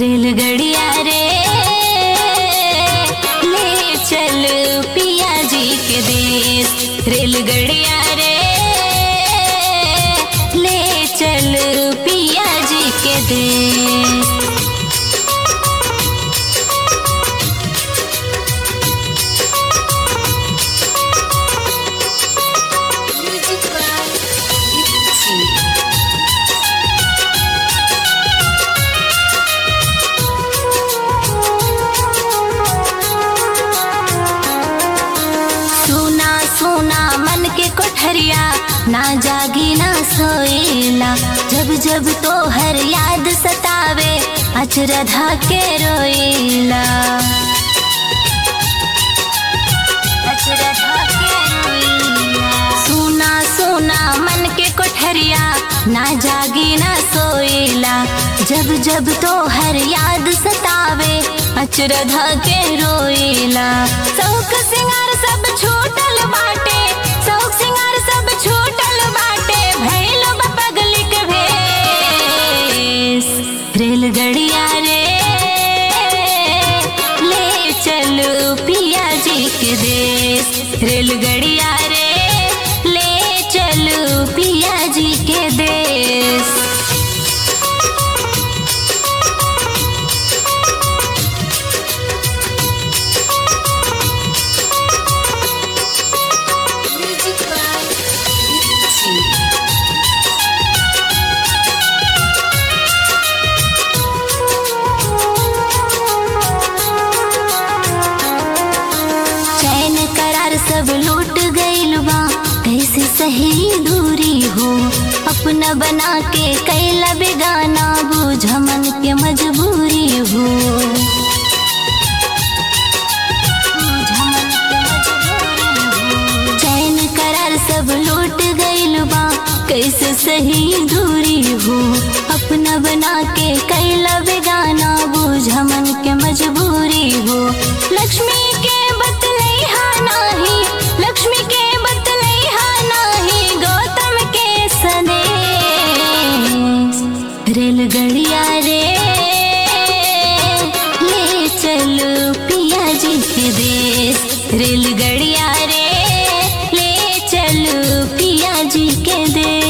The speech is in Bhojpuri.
रेलगड़िया रे ले चल पिया जी के देश रेलगड़िया रे ले चल पिया जी के देश सुना सुना मन के कोठरिया ना जागी ना सोएला जब जब तो हर याद सतावे अचरधा के रोएला अचरधा के रोएला। सुना सुना मन के कोठरिया ना जागी ना सोएला जब जब तो हर याद सतावे अचरधा के रोएला शौक सिंगार सब छूटल बाटे शौक सिंगार सब छूटल बाटे भैल बा पगली के भेस रेलगड़िया रे ले चलो पिया जी के देश रेलगड़िया रे ले चलो पिया जी के देश चैन करार सब लूट गइल बा कैसे सही दूरी हो अपना बना के कैला बेगाना बूझ मन के मजबूरी हो बूझ मन के मजबूरी हो। चैन करार सब लूट गइल बा कैसे सही दूरी हो अपना बना के कैला बेगाना बूझ मन के मजबूरी हो लक्ष्मी के बतलैहा नाही लक्ष्मी के बतलैहा नाही गौतम के सनेश रेलगड़िया रे ले चलो पिया जी के देश रेलगड़िया रे ले चलो पिया जी के देश